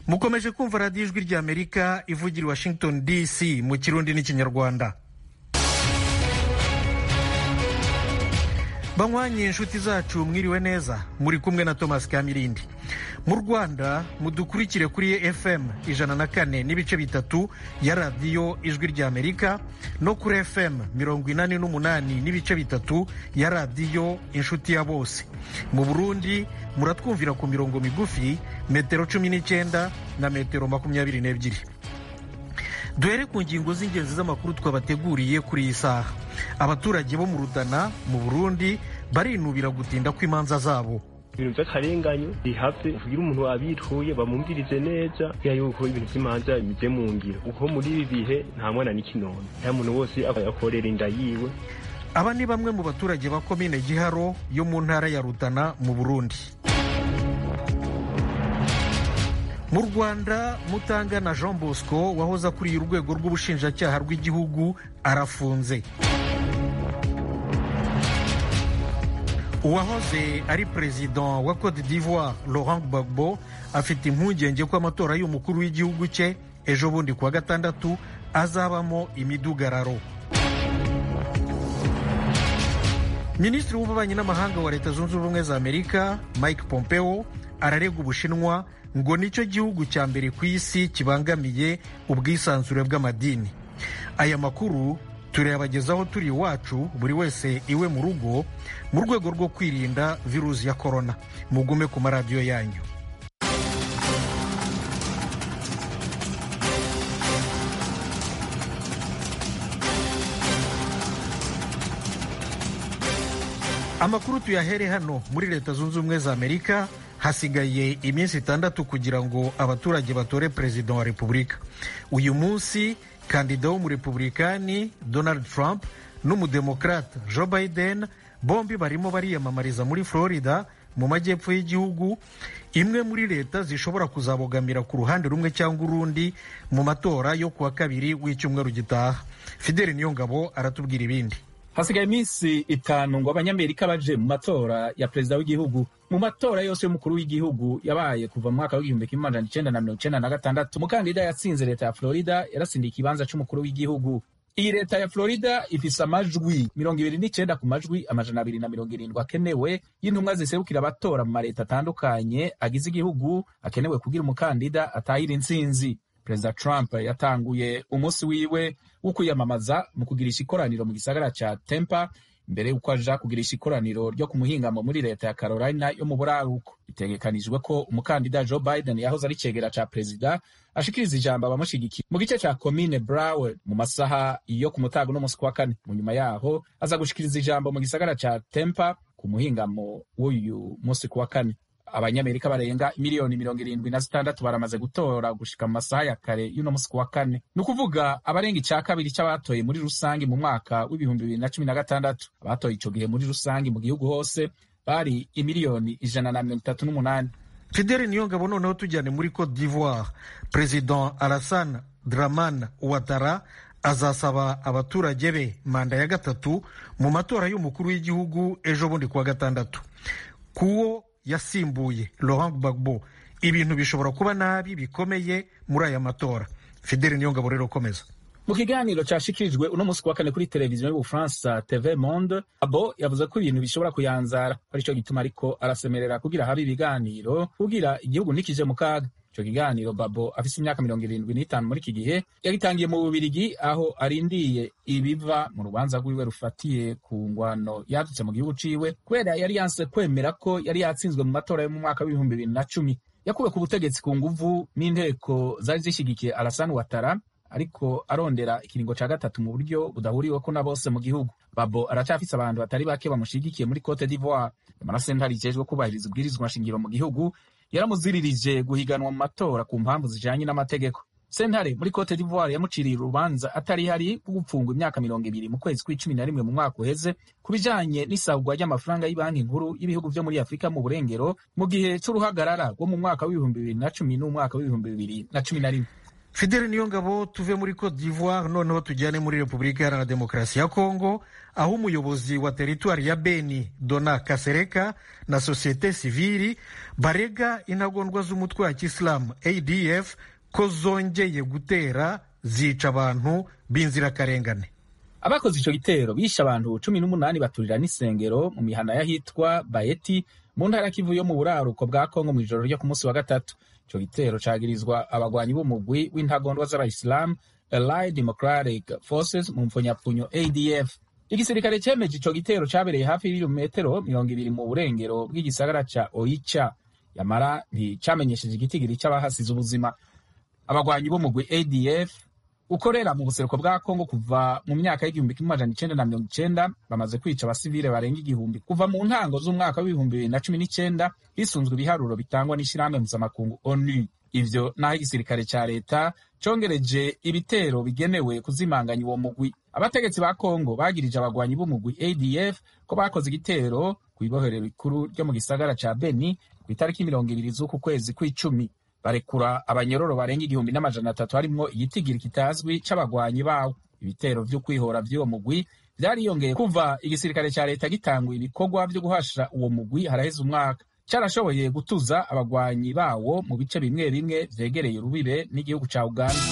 mukomeje kumva radiyo ijwi ry'amerika ivugira i washington dc mu kirundi n'ikinyarwanda banywanye inshuti zacu mwiriwe neza muri kumwe na thomas kamirindi mu rwanda mudukurikire kuri fm ijana na kane n'ibice bitatu ya radiyo ijwi ry'amerika no kuri fm mirongo inani n'umunani n'ibice bitatu ya radiyo inshuti ya bose mu burundi muratwumvira ku mirongo migufi metero cumi n'icyenda na metero makumyabiri n'ebyiri duhere ku ngingo z'ingenzi z'amakuru twabateguriye kuri iyi saha abaturage bo mu rudana mu burundi barinubira gutinda kw'imanza zabo ibintu by'akarenganyo bihave kugira umuntu abituye bamwumvirize neza ya yuko ibintu by'imanza bimeze mu ngiro kuko muri ibi bihe nta mwana n'ikinono nta muntu wose akorera inda yiwe aba ni bamwe mu baturage ba komine giharo yo mu ntara ya rutana mu burundi mu rwanda mutangana jean bosco wahoze akuriye urwego rw'ubushinjacyaha rw'igihugu arafunze uwahoze ari perezida wa cote d'ivoire laurent gbagbo afite impungenge ko amatora y'umukuru w'igihugu cye ejo bundi kuwa gatandatu azabamo imidugararo minisitiri w'ububanyi n'amahanga wa leta zunze ubumwe za amerika mike pompeo ararega ubushinwa ngo nicyo gihugu cya mbere ku isi kibangamiye ubwisanzure bw'amadini aya makuru turayabagezaho turi iwacu buri wese iwe mu rugo mu rwego rwo kwirinda virusi ya korona mugume ku maradiyo yanyu amakuru tuyahere hano muri leta zunze ubumwe za amerika hasigaye iminsi itandatu kugira ngo abaturage batore perezida wa repubulika uyu munsi kandida w'umurepublikani donald trump n'umudemokrate joe biden bombi barimo bariyamamariza muri florida mu majyepfo y'igihugu imwe muri leta zishobora kuzabogamira ku ruhande rumwe cyangwa urundi mu matora yo kuwa kabiri w'icyumweru gitaha fideli niyongabo aratubwira ibindi hasigaye iminsi itanu ngo abanyamerika baje mu matora ya perezida w'igihugu mu matora yose y'umukuru w'igihugu yabaye kuva mu mwaka w'igihumbi kimwe amajana icenda na mirongo icenda na gatandatu umukandida yatsinze leta ya florida yarasindiye ikibanza c'umukuru w'igihugu iyi leta ya florida ifise amajwi mirongo ibiri n'icenda ku majwi amajana abiri na mirongo irindwi akenewe y'intumwa ziserukira abatora mu mareta atandukanye agize igihugu akenewe kugira umukandida atahira intsinzi perezida trump yatanguye umunsi wiwe wo kwiyamamaza mu kugirisha ikoraniro mu gisagara ca tempa imbere y'uko aja kugirisha ikoraniro ryo ku muhingamo muri leta ya carolina yo mu buraruko bitegekanijwe ko umukandida joe biden yahoze ari cegera ca perezida ashikiriza ijambo abamushigikiye mu gice ca komine broward mu masaha yo ku mutago n'umunsi kwa kane mu nyuma yaho aza gushikiriza ijambo mu gisagara ca tempa ku muhingamo w'uyu munsi kuwa kane abanyamerika barenga miliyoni mirongo irindwi na zitandatu baramaze gutora gushika mu masaha ya kare y'uno musi kuwa kane ni ukuvuga abarenga icya kabiri cy'abatoye muri rusange mu mwaka w'ibihumbi bibiri na cumi na gatandatu abatoye ico gihe muri rusange mu gihugu hose bari imiliyoni ijana na mirongo itatu n'umunani fideli niyongabo noneho tujyane muri cote d'ivoire perezida alassane dramane ouattara azasaba abaturage be manda ya gatatu mu matora y'umukuru w'igihugu ejo bundi kuwa gatandatu kuwo yasimbuye Laurent Gbagbo ibintu bishobora kuba nabi bikomeye muri aya matora fideli niyongabo rero komeza mu kiganiro cyashikirijwe uno munsi kuwa kane kuri televiziyo y'ubufaransa tv monde abo yavuze ko ibintu bishobora kuyanzara aricyo gituma ariko arasemerera kugira habe ibiganiro kugira igihugu ntikije mu kaga ico kiganiro babo afise imyaka mirongo irindwi n'itanu muri iki gihe yagitangiye mu bubirigi aho arindiye ibiva mu rubanza rwiwe rufatiye ku ngwano yadutse mu gihugu ciwe kubera yari yanse kwemera ko yari yatsinzwe mu matora yo mu mwaka w'ibihumbi bibiri na cumi yakuwe ku butegetsi ku nguvu n'inteko zari zishigikiye Alassane Ouattara ariko arondera ikiringo ca gatatu mu buryo budahuriweko na bose mu gihugu babo aracafise abantu batari bake bamushigikiye muri cote d'ivoire nyamara sentare ijejwe kubahiriza ubwirizwa nshingiro mu gihugu yaramuziririje guhiganwa mu matora ku mpamvu zijanye n'amategeko sentare muri cote d'ivoire yamuciriye urubanza atari hari rwo gupfungwa imyaka mirongo ibiri mu kwezi kw'icumi na rimwe mu mwaka uheze ku bijanye n'isabwa ry'amafaranga y'ibanki nkuru y'ibihugu vyo muri afurika mu burengero mu gihe c'uruhagarara rwo mu mwaka w'ibihumbi bibiri na cumi n'umwaka w'ibihumbi bibiri na cumi na rimwe fidele niyo ngabo tuve muri cote d'ivoire noneho tujyane muri repubulika iharanira demokarasi ya kongo aho umuyobozi wa teritwari ya beni dona kasereka na sosiyete sivili barega intagondwa z'umutwe wa kisilamu adf ko zongeye gutera zica abantu b'inzirakarengane abakoze ico gitero bishe abantu cumi n'umunani baturira n'isengero mu mihana y'ahitwa bayeti mu ntara ya kivu yo mu buraruko bwa kongo mu ijoro ryo ku munsi wa gatatu ico gitero cagirizwa abagwanyi b'umugwi w'intagondwa z'abayisilamu allied democratic forces mu mpfunyapfunyo adf igisirikare cemeje ico gitero cabereye hafi y'ibirometero mirongo ibiri mu burengero bw'igisagara ca oicha yamara nticamenyesheje igitigiri c'abahasize ubuzima abagwanyi b'umugwi adf ukorera mu buseruko bwa kongo kuva mu myaka y'igihumbi kimwe amajana icenda na mirongo icenda bamaze kwica abasivile barenga igihumbi kuva mu ntango z'umwaka w'ibihumbi bibiri na cumi n'icenda hisunzwe ibiharuro bitangwa n'ishirahamwe mpuzamakungu onu ivyo naho igisirikare ca leta congereje ibitero bigenewe kuzimanganya uwo mugwi abategetsi ba kongo bagirije abagwanyi b'umugwi adf ko bakoze igitero kw'ibohero rikuru ryo mu gisagara ca beni ku itariki mirongo ibiri z'uku kwezi kw'icumi barekura abanyororo barenga igihumbi n'amajana atatu harimwo igitigiri kitazwi c'abagwanyi bawo ibitero vyo kwihora vy'uwo mugwi vyariyongeye kuva igisirikare ca leta gitangwa ibikorwa vyo guhasha uwo mugwi haraheze umwaka carashoboye gutuza abagwanyi bawo mu bice bimwe bimwe vyegereye urubibe n'igihugu ca uganda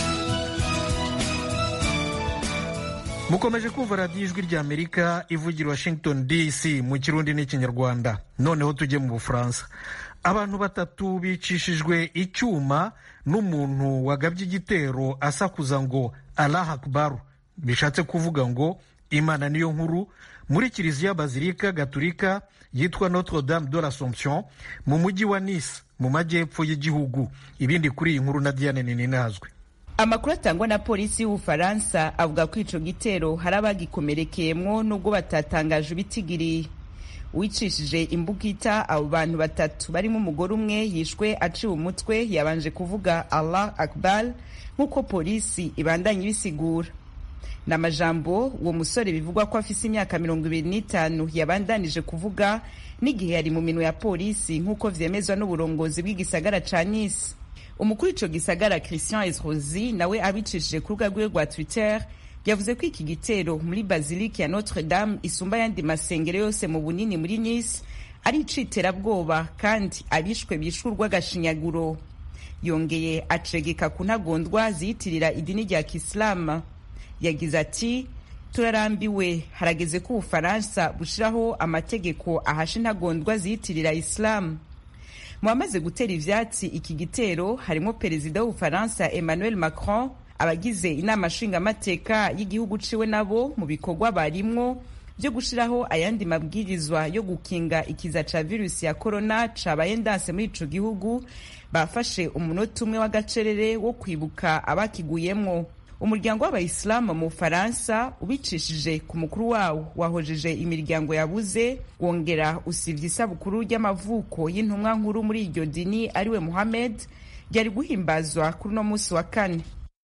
mukomeje kumva radiyo ijwi rya amerika ivugira washington dc mu kirundi n'ikinyarwanda noneho tujye mu bufaransa abantu batatu bicishijwe icyuma n'umuntu wagabye igitero asakuza ngo allah akbaru bishatse kuvuga ngo imana niyo nkuru muri kiliziya bazilika gaturika yitwa notre dame de l'assomption mu mujyi wa nice mu majyepfo y'igihugu ibindi kuri iyi nkuru na diane ninazwe amakuru atangwa na polisi y'ubufaransa avuga ko ico gitero hari abagikomerekeyemwo nubwo batatangaje ibitigiriye wicishije imbugita abo bantu batatu barimo umugore umwe yishwe aciwe umutwe yabanje kuvuga allah akbar nk'uko polisi ibandanya ibisigura ni amajambo uwo musore bivugwa ko afise imyaka mirongo ibiri n'itanu yabandanije kuvuga n'igihe yari mu minwe ya polisi nk'uko vyemezwa n'uburongozi bw'igisagara ca nice umukuru ico gisagara christian esrosi nawe abicishije ku rubuga rwiwe rwa twitter yavuze ko iki gitero muri bazilike ya notre dame isumba ayandi masengero yose mu bunini muri nice ari iciterabwoba kandi abishwe bishwe urw'agashinyaguro yongeye acegeka ku ntagondwa ziyitirira idini rya kisilamu yagize ati turarambiwe harageze ko ubufaransa bushiraho amategeko ahasha intagondwa ziyitirira isilamu mu bamaze gutera ivyatsi iki gitero harimo perezida w'ubufaransa emmanuel macron abagize inama nshingamateka y'igihugu ciwe nabo mu bikorwa barimwo byo gushiraho ayandi mabwirizwa yo gukinga ikiza ca virusi ya corona cabaye ndanse muri ico gihugu bafashe umunota umwe w'agacerere wo kwibuka abakiguyemwo umuryango w'abayisilamu mu bufaransa ubicishije ku mukuru wawo wahojeje imiryango yabuze wongera usivye isabukuru ry'amavuko y'intumwa nkuru muri iryo dini ariwe muhammed ryari guhimbazwa kuri uno munsi wa kane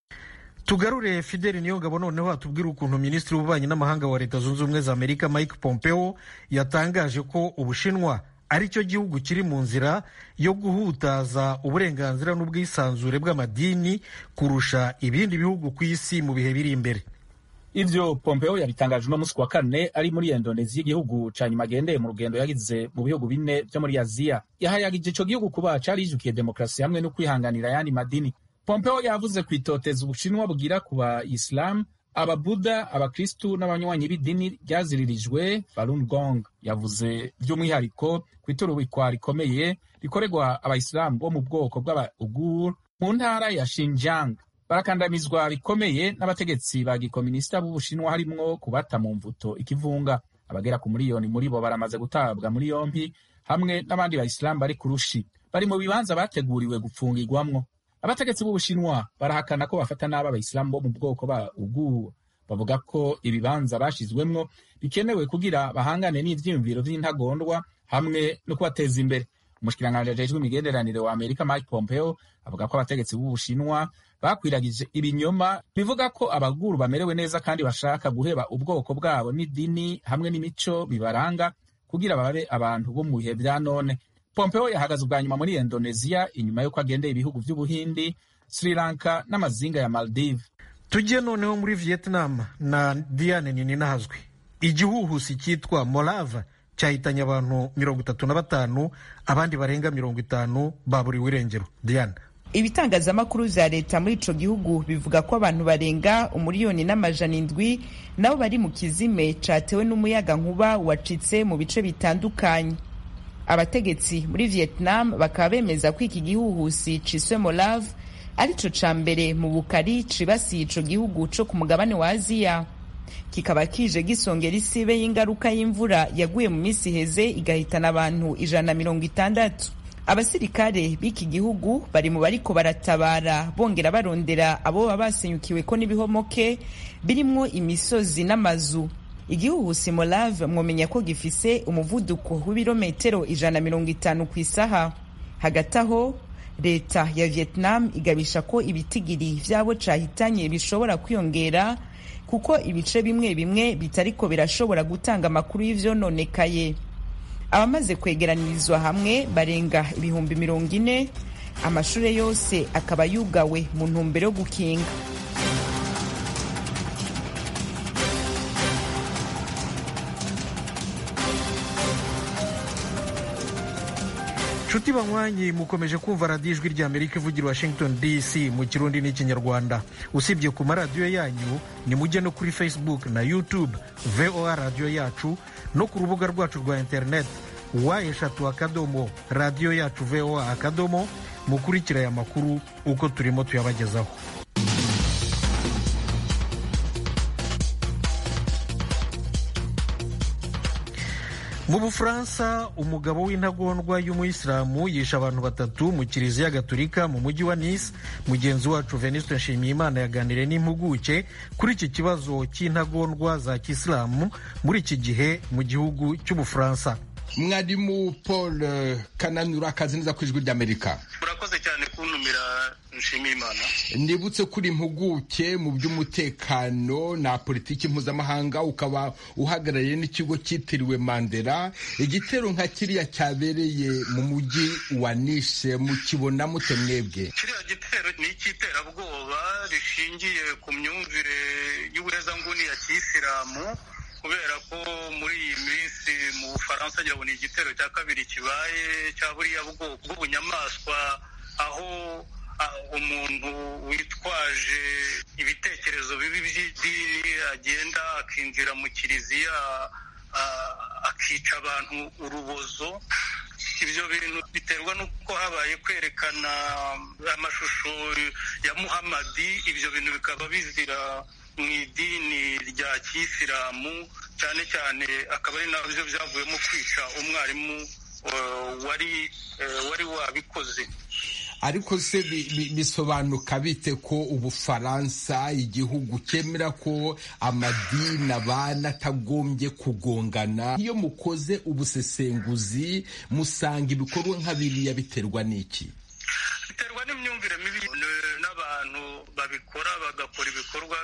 tugarure fideli niyongabo noneho atubwira ukuntu minisitiri w'ububanyi n'amahanga wa leta zunze ubumwe za amerika mike pompeo yatangaje ko ubushinwa ari cyo gihugu kiri mu nzira yo guhutaza uburenganzira n'ubwisanzure bw'amadini kurusha ibindi bihugu ku isi mu bihe biri imbere ivyo pompeo yabitangaje uno munsi wa kane ari muri indoneziya igihugu ca nyuma agendeye mu rugendo yagize mu bihugu bine vyo muri aziya yahayagije ico gihugu kuba carijukiye demokarasi hamwe no kwihanganira ayandi madini pompeo yavuze kwitoteza ubushinwa bugira ku bayisilamu ababuda abakristu n'abanywanyi b'idini ryaziririjwe Falun Gong yavuze by'umwihariko ku iturubikwa rikomeye rikorerwa abayisilamu bo mu bwoko bw'abaugur mu ntara ya Xinjiang barakandamizwa bikomeye n'abategetsi ba gikominisita b'ubushinwa harimwo kubata mu mvuto ikivunga abagera ku miliyoni muri bo baramaze gutabwa muri yompi hamwe n'abandi bayisilamu bari ku rushi bari mu bibanza bateguriwe gupfungirwamwo abategetsi b'ubushinwa barahakana ko bafata nabi abayisilamu bo mu bwoko ba ugu bavuga ko ibibanza bashizwemwo bikenewe kugira bahangane n'ivyiyumviro vy'intagondwa hamwe no kubateza imbere umushikiranganji ajejwe imigenderanire wa amerika mike pompeo avuga ko abategetsi b'ubushinwa bakwiragije ibinyoma bivuga ko abaguru bamerewe neza kandi bashaka guheba ubwoko bwabo n'idini hamwe n'imico bibaranga kugira babe abantu bo mu bihe vya none pompeo yahagaze ubwa nyuma muri indoneziya inyuma y'uko agendeye ibihugu vy'ubuhindi sri lanka n'amazinga ya maldive tujye noneho muri vietnam na diane nininahazwi igihuhusi cyitwa morava cyahitanye abantu mirongo itatu na batanu abandi barenga mirongo itanu baburiwe irengero diane ibitangazamakuru vya leta muri ico gihugu bivuga ko abantu barenga umuriyoni n'amajana indwi nabo bari mu kizime catewe n'umuyaga nkuba wacitse mu bice bitandukanye abategetsi muri vietnam bakaba bemeza ko iki gihuhusi ciswe molave arico ca mbere mu bukari cibasiye ico gihugu co ku mugabane wa aziya kikaba kije gisongera isibe y'ingaruka y'imvura yaguye mu minsi iheze igahitana abantu ijana na mirongo itandatu abasirikare b'iki gihugu bari mu bariko baratabara bongera barondera abo baba basenyukiwe ko n'ibihomoke birimwo imisozi n'amazu igihuhusi molave mwomenya ko gifise umuvuduko w'ibirometero ijana na mirongo itanu ku isaha hagati aho leta ya vietnam igabisha ko ibitigiri vy'abo cahitanye bishobora kwiyongera kuko ibice bimwe bimwe bitariko birashobora gutanga amakuru y'ivyononekaye abamaze kwegeranirizwa hamwe barenga ibihumbi mirongo ine amashure yose akaba yugawe mu ntumbero yo gukinga nshuti banywanyi mukomeje kumva radiyo ijwi rya amerika ivugira washington dc mu kirundi n'ikinyarwanda usibye ku maradiyo yanyu ni mujye no kuri facebook na youtube voa radiyo yacu no ku rubuga rwacu rwa internet wa eshatu akadomo radiyo yacu voa akadomo mukurikira aya makuru uko turimo tuyabagezaho mu bufaransa umugabo w'intagondwa y'umuyisilamu yishe abantu batatu mu kiliziya gatolika mu mujyi wa nice mugenzi wacu venuste nshimiyimana yaganiriye n'impuguke kuri iki kibazo cy'intagondwa za kisilamu muri iki gihe mu gihugu cy'ubufaransa mwarimu paul kananura akazi neza ku ijwi ry'amerika murakoze cyane kuntumira nshimiye imana nibutse kuri impuguke mu by'umutekano na politiki mpuzamahanga ukaba uhagarariye n'ikigo cyitiriwe mandela igitero nka kiriya cyabereye mu mujyi wa nishe mukibona mute mwebwe kiriya gitero ni icy'iterabwoba rishingiye ku myumvire y'ubuhezanguni ya kiyisilamu kubera ko muri iyi minsi mu bufaransa ngira ngo ni igitero cya kabiri kibaye cya buriya bwoko bw'ubunyamaswa aho umuntu witwaje ibitekerezo bibi by'idini agenda akinjira mu kiliziya akica abantu urubozo ibyo bintu biterwa n'uko habaye kwerekana amashusho ya muhamadi ibyo bintu bikaba bizira mu idini rya kisilamu cyane cyane akaba ari nabyo byavuyemo kwica umwarimu wari wari wabikoze ariko se bisobanuka bite ko ubufaransa igihugu cyemera ko amadini abana atagombye kugongana iyo mukoze ubusesenguzi musanga ibikorwa nka biriya biterwa n'iki biterwa n'imyumvire mibi n'abantu babikora bagakora ibikorwa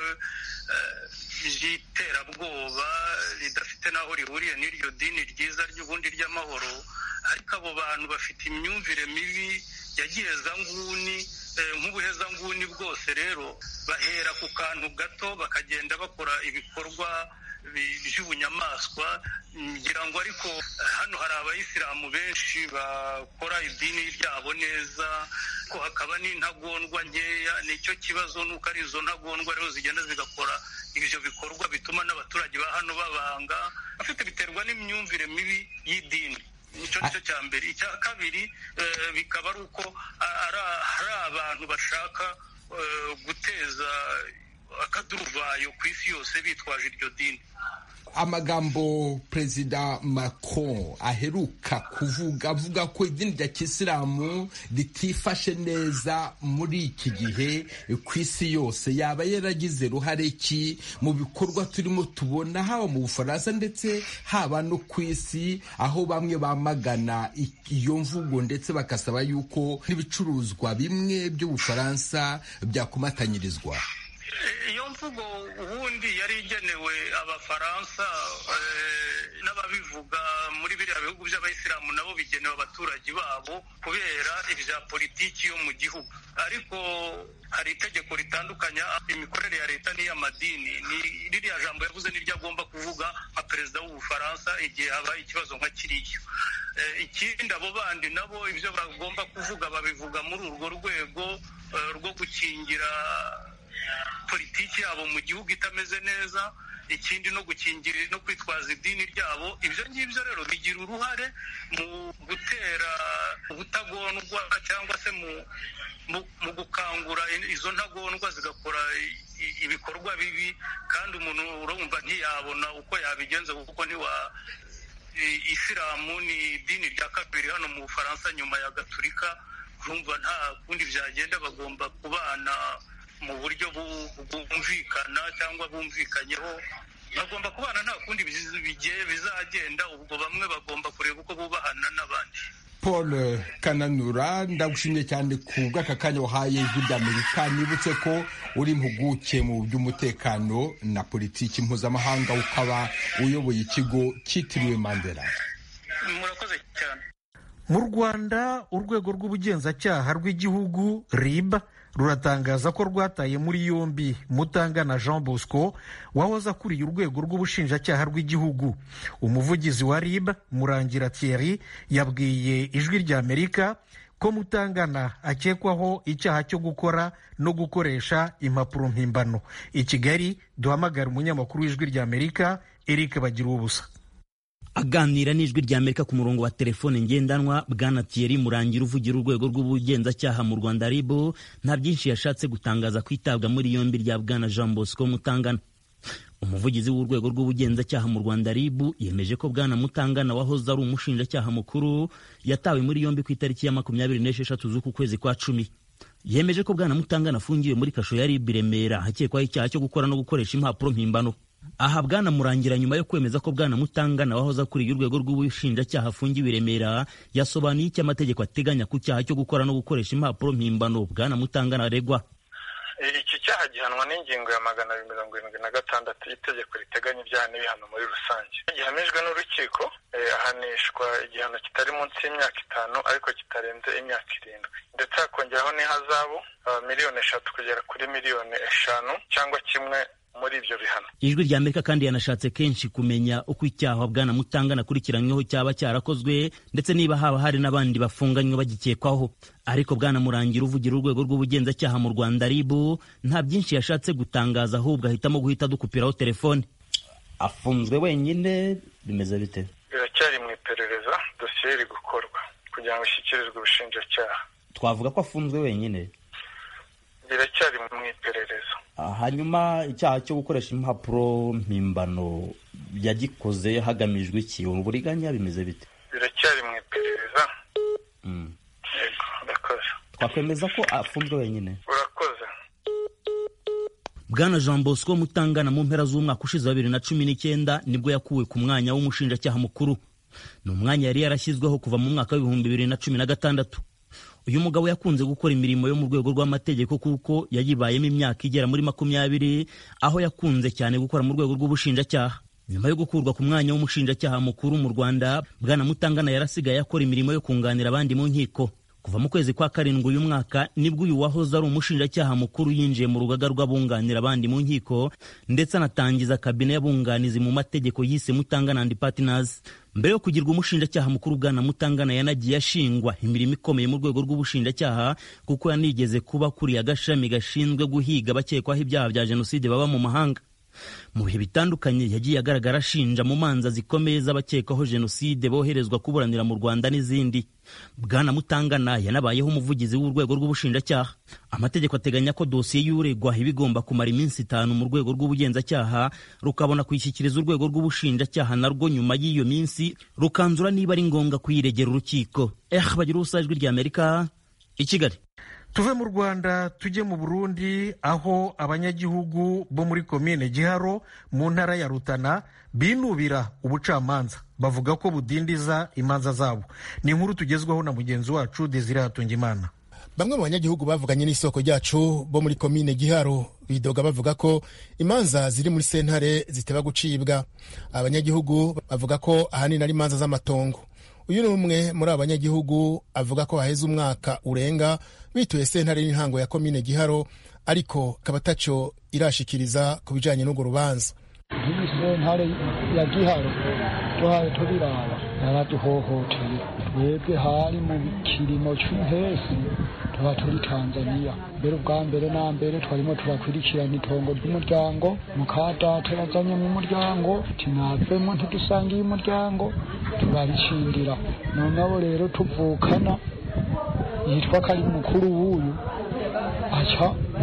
by'iterabwoba ridafite n'aho rihuriye n'iryo dini ryiza ry'ubundi ry'amahoro ariko abo bantu bafite imyumvire mibi yagiye nguni nk'ubuhezanguni bwose rero bahera ku kantu gato bakagenda bakora ibikorwa by'ubunyamaswa ngira ngo ariko hano hari abayisilamu benshi bakora idini ryabo neza ko hakaba n'intagondwa nkeya nicyo kibazo nuko ari izo ntagondwa rero zigenda zigakora ibyo bikorwa bituma n'abaturage ba hano babanga bafite biterwa n'imyumvire mibi y'idini nicyo nicyo cya mbere icya kabiri bikaba ari uko hari abantu bashaka guteza akaduruvayo ku isi yose bitwaje iryo dini amagambo perezida macron aheruka kuvuga avuga ko idini rya kisilamu ritifashe neza muri iki gihe ku isi yose yaba yaragize ruhare ki mu bikorwa turimo tubona haba mu bufaransa ndetse haba no ku isi aho bamwe bamagana iyo mvugo ndetse bagasaba yuko n'ibicuruzwa bimwe by'ubufaransa byakomatanyirizwa iyo mvugo ubundi yari igenewe abafaransa n'ababivuga muri biriya bihugu by'abayisilamu nabo bigenewe abaturage babo kubera ibya politiki yo mu gihugu ariko hari itegeko ritandukanya imikorere ya leta n'iy'amadini ni ririya jambo yavuze n'iryo agomba kuvuga nka perezida w'ubufaransa igihe habaye ikibazo nka kiriya ikindi abo bandi nabo ibyo bagomba kuvuga babivuga muri urwo rwego rwo gukingira politiki yabo mu gihugu itameze neza ikindi no gukingira no kwitwaza idini ryabo ibyo ngibyo rero bigira uruhare mu gutera ubutagondwa cyangwa se mu gukangura izo ntagondwa zigakora ibikorwa bibi kandi umuntu urumva ntiyabona uko yabigenza kuko ntiwa isilamu ni idini rya kabiri hano mu bufaransa nyuma ya gaturika urumva nta kundi byagenda bagomba kubana mu buryo bwumvikana cyangwa bumvikanyeho bagomba kubana nta kundi bigiye bizagenda ubwo bamwe bagomba kureba uko bubahana n'abandi paul kananura ndagushimye cyane ku bw'aka kanya wahaye ijwi ry'amerika nibutse ko uri impuguke mu by'umutekano na politiki mpuzamahanga ukaba uyoboye ikigo cyitiriwe mandela murakoze cyane mu rwanda urwego rw'ubugenzacyaha rw'igihugu rib ruratangaza ko rwataye muri yombi mutangana jean bosco wahoze akuriye urwego rw'ubushinjacyaha rw'igihugu umuvugizi wa rib murangira thierry yabwiye ijwi ry'amerika ko mutangana akekwaho icyaha cyo gukora no gukoresha impapuro mpimbano i kigali duhamagara umunyamakuru w'ijwi ry'amerika eric bagira ubusa aganira n'ijwi rya amerika ku murongo wa telefone ngendanwa bwana thierry murangira uvugira urwego rw'ubugenzacyaha mu rwanda ribo nta byinshi yashatse gutangaza ku itabwa muri yombi rya bwana jean bosco mutangana umuvugizi w'urwego rw'ubugenzacyaha mu rwanda ribu yemeje ko bwana mutangana wahoze ari umushinjacyaha mukuru yatawe muri yombi ku itariki ya makumyabiri n'esheshatu z'uku kwezi kwa cumi yemeje ko bwana mutangana afungiwe muri kasho ya ribu remera hakekwaho icyaha cyo gukora no gukoresha impapuro mpimbano aha bwana murangira nyuma yo kwemeza ko bwana mutangana wahoze akuriye urwego rw'ubushinjacyaha afungiwe i remera yasobanuye icyo amategeko ateganya ku cyaha cyo gukora no gukoresha impapuro mpimbano bwana mutangana aregwa iki cyaha gihanwa n'ingingo ya magana abiri mirongo irindwi na gatandatu y'itegeko riteganya ibyaha n'ibihano muri rusange gihamijwe n'urukiko ahanishwa igihano kitari munsi y'imyaka itanu ariko kitarenze imyaka irindwi ndetse hakongeraho n'ihazabu miliyoni eshatu kugera kuri miliyoni eshanu cyangwa kimwe muri ibyo bihano ijwi rya amerika kandi yanashatse kenshi kumenya uko icyaha bwana mutangana akurikiranyweho cyaba cyarakozwe ndetse niba haba hari n'abandi bafunganywe bagikekwaho ariko bwana murangira uvugira urwego rw'ubugenzacyaha mu rwanda ribu nta byinshi yashatse gutangaza ahubwo ahitamo guhita dukupiraho telefone afunzwe wenyine bimeze bite biracyari mu iperereza dosiye iri gukorwa kugira ngo ishyikirizwe ubushinjacyaha twavuga ko afunzwe wenyine biracyari mu iperereza hanyuma icyaha cyo gukoresha impapuro mpimbano yagikoze hagamijwe iki uburiganya bimeze bite biracyari mu iperereza yego urakoze twakwemeza ko afunzwe wenyine urakoze bwana jean bosco mutangana mu mpera z'umwaka ushize wa bibiri na cumi n'icyenda nibwo yakuwe ku mwanya w'umushinjacyaha mukuru ni umwanya yari yarashyizweho kuva mu mwaka w'ibihumbi bibiri na cumi na gatandatu uyu mugabo yakunze gukora imirimo yo mu rwego rw'amategeko kuko yayibayemo imyaka igera muri makumyabiri aho yakunze cyane gukora mu rwego rw'ubushinjacyaha nyuma yo gukurwa ku mwanya w'umushinjacyaha mukuru mu rwanda bwana mutangana yarasigaye akora imirimo yo kunganira abandi mu nkiko kuva mu kwezi kwa karindwi uyu mwaka nibwo uyu wahoze ari umushinjacyaha mukuru yinjiye mu rugaga rw'abunganira abandi mu nkiko ndetse anatangiza kabine y'abunganizi mu mategeko yise mutangana and partners mbere yo kugirwa umushinjacyaha mukuru bwana mutangana yanagiye ashingwa imirimo ikomeye mu rwego rw'ubushinjacyaha kuko yanigeze kuba akuriye agashami gashinzwe guhiga abakekwaho ibyaha bya jenoside baba mu mahanga mu bihe bitandukanye yagiye agaragara ashinja mu manza zikomeye z'abakekwaho jenoside boherezwa kuburanira mu rwanda n'izindi bwana mutangana yanabayeho umuvugizi w'urwego rw'ubushinjacyaha amategeko ateganya ko dosiye y'uregwa iba igomba kumara iminsi itanu mu rwego rw'ubugenzacyaha rukabona kuyishyikiriza urwego rw'ubushinjacyaha narwo nyuma y'iyo minsi rukanzura niba ari ngombwa kuyiregera urukiko eh bagira ubusa ijwi rya amerika i kigali tuve mu rwanda tujye mu burundi aho abanyagihugu bo muri komine giharo mu ntara ya rutana binubira ubucamanza bavuga ko budindiza imanza zabo ni inkuru tugezwaho na mugenzi wacu desire hatungimana bamwe mu banyagihugu bavuganye n'isoko ryacu bo muri komine giharo bidoga bavuga ko imanza ziri muri sentare ziteba gucibwa abanyagihugu bavuga ko ahanini ari imanza z'amatongo uyu ni umwe muri abo banyagihugu avuga ko haheze umwaka urenga bituye sentare y'intango ya komine giharo ariko akaba ataco irashikiriza ku bijanye n'urwo rubanza nk'iyi sentare ya giharo duhaye tubiraba yaraduhohoteye twebwe hari mu kirimo cy'impesi tuba turi tanzaniya mbere ubwa mbere na mbere twarimo turakurikirana itongo ry'umuryango mukadata yazanye mu muryango tinavemo ntidusangiye umuryango turaricindira noneho rero tuvukana yitwa ko ari mukuru w'uyu aca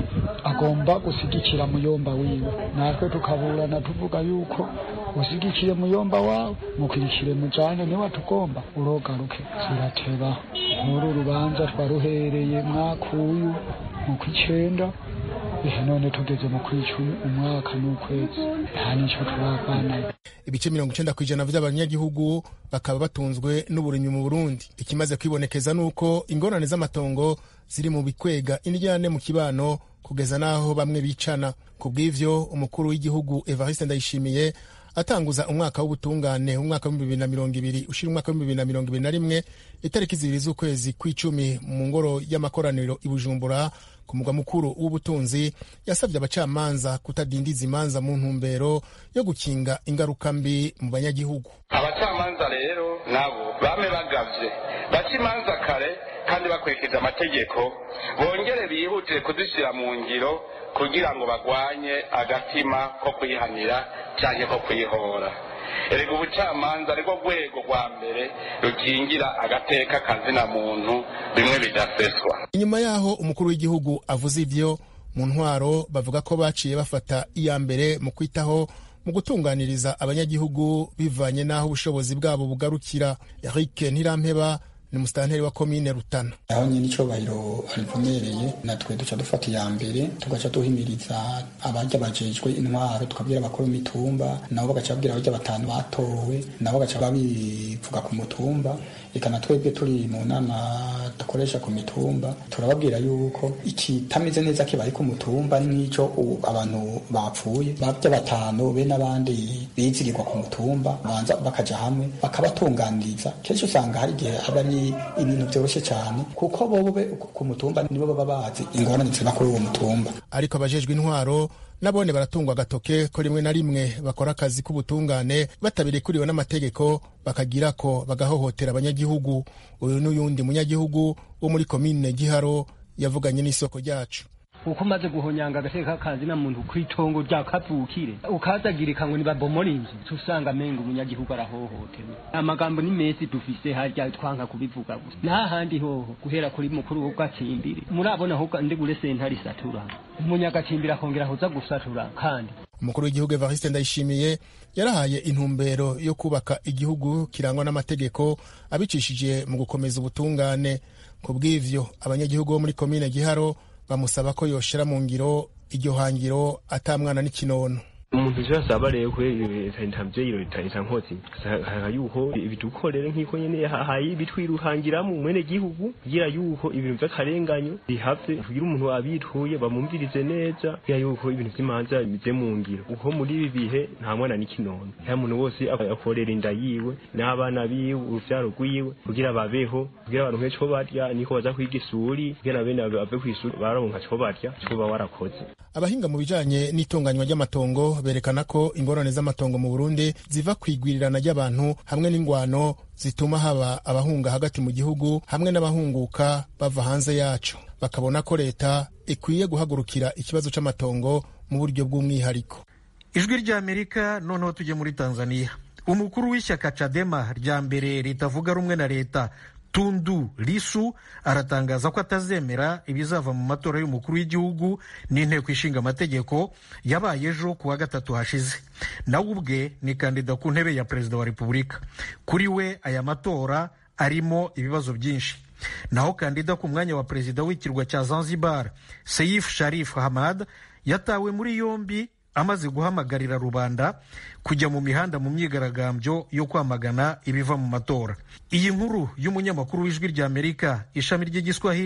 agomba gusigikira muyomba wiwe natwe tukaburana tuvuga yuko usigikiye muyomba wawe mukurikire mujane niwe tugomba urogaruke zirateba nk'uru rubanza twaruhereye mwaka uyu mu kw'icenda ihe none tugeze mu kw'icumi umwaka n'ukwezi nta nico turavanayo ibice mirongo icenda kw'ijana vy'abanyagihugu bakaba batunzwe n'uburimyi mu burundi ikimaze kwibonekeza nuko ingorane z'amatongo ziri mu bikwega indyane mu kibano kugeza n'aho bamwe bicana ku bw'ivyo umukuru w'igihugu evariste ndayishimiye atanguza umwaka w'ubutungane umwaka w'ibihumbi bibiri na mirongo ibiri ushira umwaka w'ibihumbi bibiri na mirongo ibiri na rimwe itariki zibiri z'ukwezi kw'icumi mu ngoro y'amakoraniro i bujumbura ku mugwa mukuru w'ubutunzi yasabye abacamanza kutadindiza imanza mu ntumbero yo gukinga ingaruka mbi mu banyagihugu abacamanza rero nabo bame bagavye baca imanza kare kandi bakurikije amategeko bongere bihutire kuzishyira mu ngiro kugira ngo bagwanye agatima ko kuyihanira cyangwa ko kuyihora erega ubucamanza ariko rwego rwa mbere rukingira agateka kazina muntu bimwe bidaseswa inyuma yaho umukuru w'igihugu avuze ivyo mu ntwaro bavuga ko baciye bafata iya mbere mu kwitaho mu gutunganiriza abanyagihugu bivanye n'aho ubushobozi bwabo bugarukira eric ntirampeba ni musitanteri wa komine rutana aho nyine icobahiro arivomereye natwe duca dufata iya mbere tugaca duhimiriza abarya bajejwe intwaro tukabwira abakuru mitumba nabo bagaca babwira abarya batanu batowe nabo bagaca babivuga ku mutumba eka na twebwe turi mu nama dukoresha ku mitumba turababwira yuko ikitameze neza kibaye ku mutumba ari nk'ico abantu bapfuye barya batanu be n'abandi bizigirwa ku mutumba banza bakaja hamwe bakabatunganiriza kenshi usanga hari igihe aba ari ibintu byoroshye cyane kuko bobo ku mutumba nibo baba bazi ingorane ziba kuri uwo mutumba ariko abajejwe intwaro nabone baratungwa agatoke ko rimwe na rimwe bakora akazi k'ubutungane batabirikuriwe n'amategeko bakagira ko bagahohotera abanyagihugu uyu n'uyundi munyagihugu wo muri komine giharo yavuganye n'isoko ryacu uko umaze guhonyanga agateka kazi na muntu kw'itongo rya kavukire ukazagirika ngo nibabomora inzu tusanga amenga umunyagihugu arahohotewe amagambo ni mezi dufise harya twanka kubivuga gusa nta handi hoho guhera kuri mukuru w'ubwacimbiri murabona ahubwo ndigure sentare isatura umunyagacimbiri akongera kuza gusatura kandi umukuru w'igihugu evariste ndayishimiye yarahaye intumbero yo kubaka igihugu kirangwa n'amategeko abicishije mu gukomeza ubutungane ku bw'ivyo abanyagihugu bo muri komine giharo bamusaba ko yoshira mu ngiro iryo hangiro atamwana n'ikinono umuntu ivyo asaba rero kwe ntavyeyiro leta nkozi haka yuko ibidukorere nk'iko nyene hahaye bitwiruhangiramo mwene gihugu kugira yuko ibintu vy'akarenganyo bihave kugira umuntu abituye bamumvirize neza kugira yuko ibintu vy'imanza bize mu ngiro uko muri ibi bihe nta mwana n'ikinono nta muntu wose akorera inda yiwe n'abana biwe uruvyaro rwiwe kugira babeho kugira baronke co barya niko baza kwiga isuri kugira bene bave kw'isuri baronka co barya co ba warakoze abahinga mu bijanye n'itunganywa ry'amatongo berekana ko ingorane z'amatongo mu Burundi ziva ku igwirirana ry'abantu hamwe n'ingwano zituma haba abahunga hagati mu gihugu hamwe n'abahunguka bava hanze yaco bakabona ko leta ikwiye guhagurukira ikibazo c'amatongo mu buryo bw'umwihariko ijwi ry'amerika noneho tujye muri tanzania umukuru w'ishyaka cadema rya mbere ritavuga rumwe na leta tundu lisu aratangaza ko atazemera ibizava mu matora y'umukuru w'igihugu n'inteko ishinga amategeko yabaye ejo ku wa gatatu hashize nawe ubwe ni kandida ku ntebe ya perezida wa repubulika kuri we aya matora arimo ibibazo byinshi naho kandida ku mwanya wa perezida w'ikirwa cya zanzibar seyif sharif hamad yatawe muri yombi amaze guhamagarira rubanda kujya mu mihanda mu myigaragambyo yo kwamagana ibiva mu matora iyi nkuru y'umunyamakuru w'ijwi ry'amerika ishami ry'igiswahili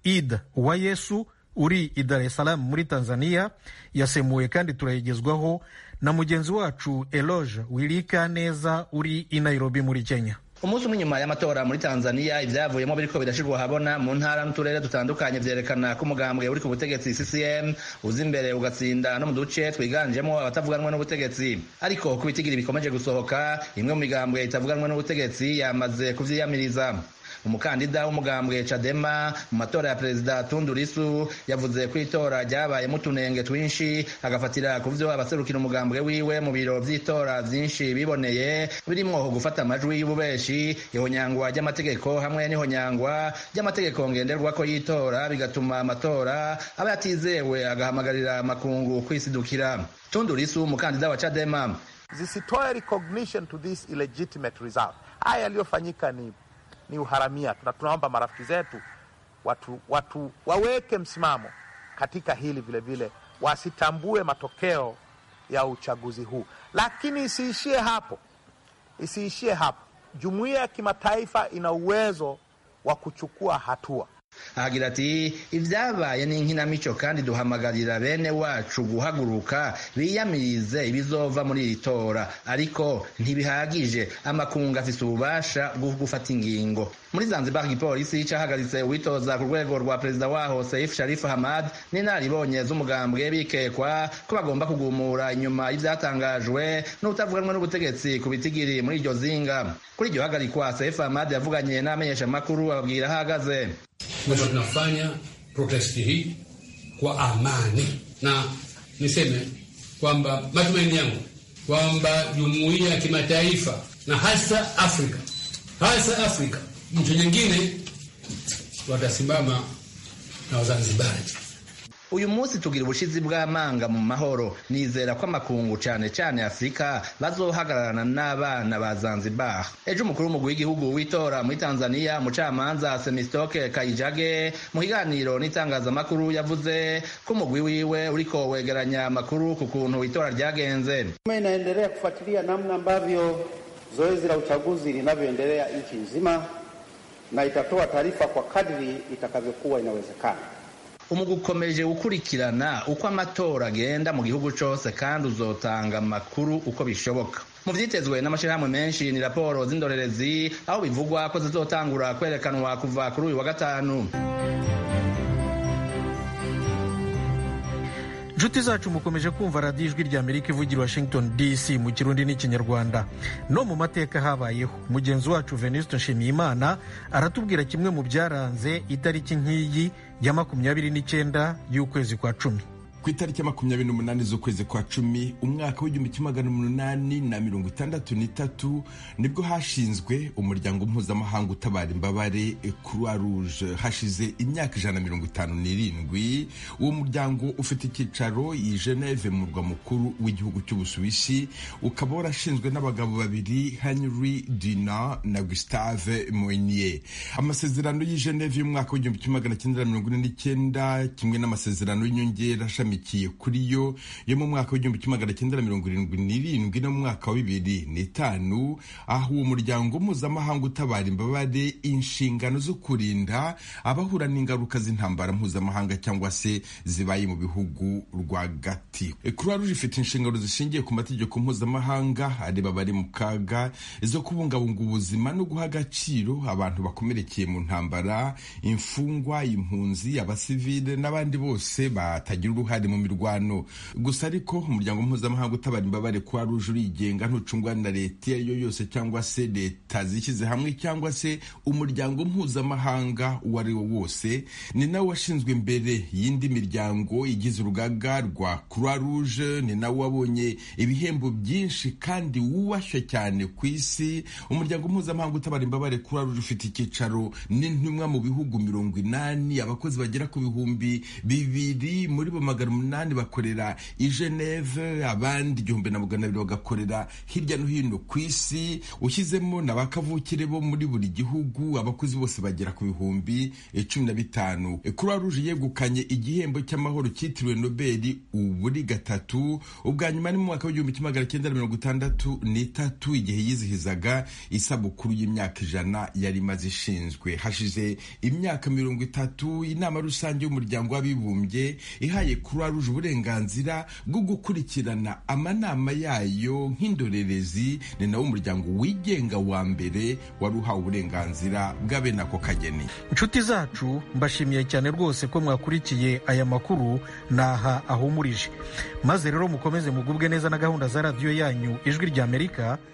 id wa yesu uri i dar es salaam muri tanzania yasemuwe kandi turayigezwaho na mugenzi wacu eloge wirika neza uri i nairobi muri kenya umunsi umwe nyuma y'amatora muri tanzania ivyavuyemo biriko birashirwa habona mu ntara n'uturere dutandukanye vyerekana ko umugambwe uri ku butegetsi ccm uza imbere ugatsinda no mu duce twiganjemo abatavuganwa n'ubutegetsi ariko ku bitigiri bikomeje gusohoka imwe mu migambwe itavuganwa n'ubutegetsi yamaze kuvyiyamiriza umukandida w'umugambwe Chadema mu matora ya perezida Tundu Lissu yavuze ko itora ryabayemo utunenge twinshi agafatira ku vyo abaserukira umugambwe wiwe mu biro vy'itora vyinshi biboneye birimwo gufata amajwi y'ububeshi ihonyangwa ry'amategeko hamwe n'ihonyangwa ry'amategeko ngenderwako y'itora bigatuma amatora aba yatizewe agahamagarira amakungu kwisidukira Tundu Lissu umukandida wa Chadema zisitoe recognition to this illegitimate result. Haya yaliyofanyika ni ni uharamia. Tuna, tunaomba marafiki zetu watu, watu waweke msimamo katika hili vile vile, wasitambue matokeo ya uchaguzi huu, lakini isiishie hapo, isiishie hapo. Jumuiya ya kimataifa ina uwezo wa kuchukua hatua. ahagira ati ibyabaye ni inkinamico kandi duhamagarira bene wacu guhaguruka biyamirize ibizova muri iri tora ariko ntibihagije amakungu afise ububasha bwo gufata ingingo muri zanzibar igipolisi cahagaritse uwitoza ku rwego rwa perezida waho saif sharif hamad n'inaribonye z'umugambwe bikekwa ko bagomba kugumura inyuma y'ivyatangajwe n'utavuganwe n'ubutegetsi ku bitigiri muri iryo zinga kuri iryo hagarikwa saif hamad yavuganye n'abamenyeshamakuru ababwira aho ahagaze kwamba tunafanya protesti hii kwa amani, na niseme kwamba matumaini yangu kwamba jumuiya ya kimataifa na hasa Afrika, hasa Afrika, nchi nyingine watasimama na Wazanzibari. uyu munsi tugira ubushizi bw'amanga mu mahoro nizera ko amakungu cane cane afurika bazohagararana n'abana ba zanzibar ejo umukuru w'umugwi w'igihugu w'itora muri tanzania umucamanza semistoke kayijage mu kiganiro n'itangazamakuru yavuze ko umugwi wiwe uriko wegeranya amakuru ku kuntu itora ryagenze Tume inaendelea kufuatilia namna ambavyo zoezi la uchaguzi linavyoendelea nchi nzima na itatoa taarifa kwa kadri itakavyokuwa inawezekana. umugwi ukomeje gukurikirana uko amatora agenda mu gihugu cose kandi uzotanga amakuru uko bishoboka mu vyitezwe n'amashirahamwe menshi ni raporo z'indorerezi aho bivugwa ko zizotangura kwerekanwa kuva kuri uyu wa gatanu inshuti zacu mukomeje kumva radiyo ijwi rya amerika ivugira washington dc mu kirundi n'ikinyarwanda no mu mateka habayeho mugenzi wacu venuste nshimiyimana aratubwira kimwe mu byaranze itariki nk'iyi ya makumyabiri n'icyenda y'ukwezi kwa cumi ku itariki ya makumyabiri n'umunani z'ukwezi kwa cumi umwaka w'igihumbi kimwe magana umunani na mirongo itandatu n'itatu nibwo hashinzwe umuryango mpuzamahanga utabara imbabare croix rouge hashize imyaka ijana na mirongo itanu n'irindwi uwo muryango ufite icyicaro i geneve mu murwa mukuru w'igihugu cy'ubusuwisi ukaba warashinzwe n'abagabo babiri henry dina na gustave moinier amasezerano y'i geneve y'umwaka w'igihumbi kimwe magana cyenda na mirongo ine n'icyenda kimwe n'amasezerano y'inyongera ashamikiye kuri yo yo mu mwaka w'igihumbi kimwe magana cyenda na mirongo irindwi n'irindwi no mu mwaka wa bibiri n'itanu aho uwo muryango mpuzamahanga utabara imbabare inshingano zo kurinda abahura n'ingaruka z'intambara mpuzamahanga cyangwa se zibaye mu bihugu rwagati croix rouge ifite inshingano zishingiye ku mategeko mpuzamahanga areba abari mu kaga zo kubungabunga ubuzima no guha agaciro abantu bakomerekeye mu ntambara imfungwa impunzi abasivile n'abandi bose batagira uruhare mu mirwano gusa ariko umuryango mpuzamahanga utabara imbabare kwa ruje urigenga ntucungwa na leta iyo ari yo yose cyangwa se leta zishyize hamwe cyangwa se umuryango mpuzamahanga uwo ari wo wose ni nawe washinzwe imbere y'indi miryango igize urugaga rwa croix rouge ni nawe wabonye ibihembo byinshi kandi wubashywe cyane ku isi umuryango mpuzamahanga utabara imbabare croix rouge ufite icyicaro n'intumwa mu bihugu mirongo inani abakozi bagera ku bihumbi bibiri muri bo magana umunani bakorera i geneve abandi igihumbi na magana abiri bagakorera hirya no hino ku isi ushyizemo na ba kavukire bo muri buri gihugu abakozi bose bagera ku bihumbi cumi na bitanu croix rouge yegukanye igihembo cy'amahoro cyitiriwe nobeli uburi gatatu ubwa nyuma ni mu mwaka w'igihumbi kimwe magana cyenda mirongo itandatu n'itatu igihe yizihizaga isabukuru y'imyaka ijana yari imaze ishinzwe hashize imyaka mirongo itatu inama rusange y'umuryango w'abibumbye ihaye croix rouge uburenganzira bwo gukurikirana amanama yayo nk'indorerezi ni nawo umuryango wigenga wa mbere wari uhawe uburenganzira bwa bene ako kageni inshuti zacu mbashimiye cyane rwose ko mwakurikiye aya makuru naha ahumurije maze rero mukomeze mugubwe neza na gahunda za radiyo yanyu ijwi ry'amerika